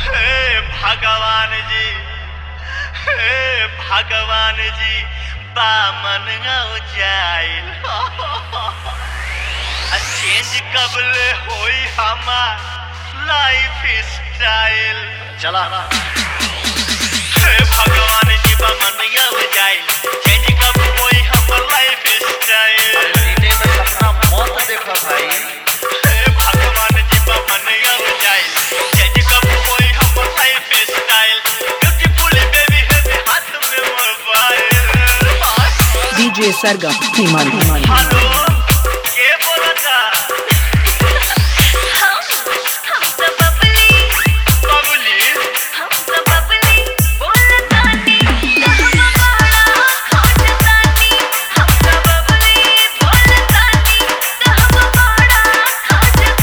हे भगवान जी हे भगवान जी बामन जाइल चेंज कबले होई हमार लाइफ स्टाइल चला हे भगवान जी बामन जाइल चेंज कब होई हमार लाइफ स्टाइल सीने में सपना मौत देखा भाई हे भगवान जी बामन जाइल चेंज कब होई हमार लाइफ स्टाइल ब्यूटीफुल बेबी है हाथ में mobile DJ Sargam Himan Himan hello के बोलता हम हम तो बबली बबली हम तो बबली बोलतानी कहवा बड़ा खोजतानी हम तो बबली बोलतानी कहवा बड़ा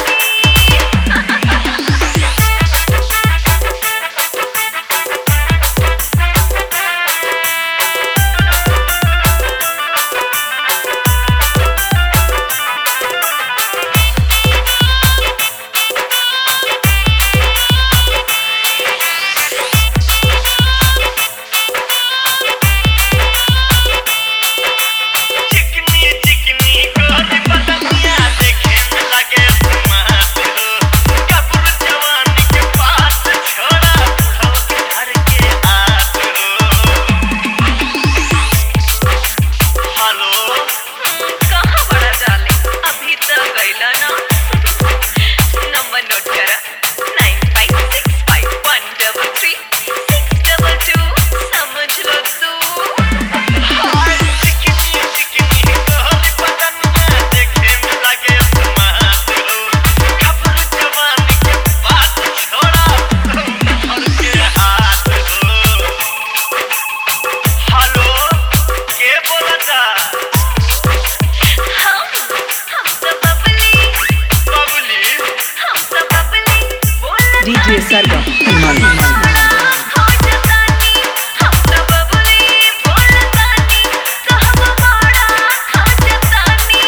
चिकनी चिकनी गोरी बदनिया देखे में लगे स्मार्ट हो कपूर जवानी के पास छोड़ा बुढ़ो के घर के आस हो हेलो कहाँ बड़ा डाले अभी तो गईला ना नंबर नोट करा nine five six five one double three six double two समझ लो तू हाय चिकनी चिकनी गोरी बदनिया देखे में लगे स्मार्ट हो कपूर जवानी के पास छोड़ा बुढ़ो के घर के आस हो हेलो के बोलता हम हम तो बबली बबली हम तो बबली बोलतानी DJ Sargam Himan Himan खोजतानी हम तो बबली बोलतानी कहवा बड़ा खोजतानी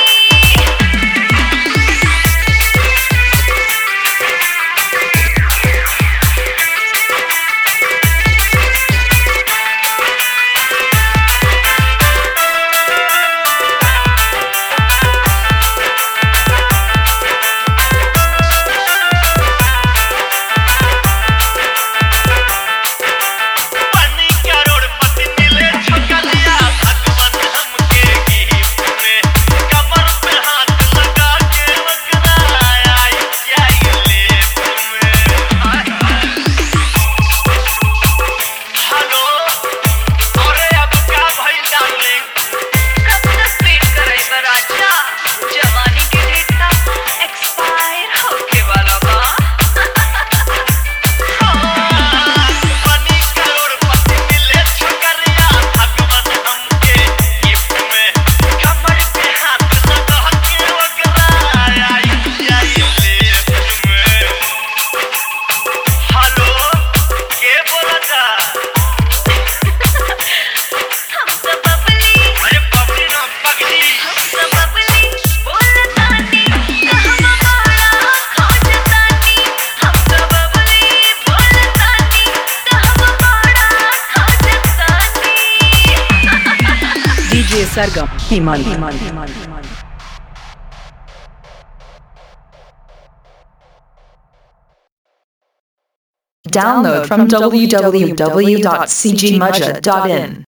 पानी करोड़पति मिले छकलिया भगवान हमके गिफ्ट में कमर पे हाथ लगा के वकरा आई जाई लेफ्ट में हेलो अरे अब क्या भइल डार्लिंग कब तक वेट करे बराजा जवानी के डेट का एक्सपायर होके वाला बा पानी करोड़पति मिले छकलिया भगवान हमके गिफ्ट में कमर पे हाथ लगा के वकरा आई जाई लेफ्ट में हेलो के बोलता हम तो बबली अरे बबली ना पगली हम तो बबली बोलतानी कहवा बड़ा खोजतानी हम तो बबली बोलतानी कहवा बड़ा खोजतानी DJ Sargam Himan Himan Himan Download from www.cgmudja.in.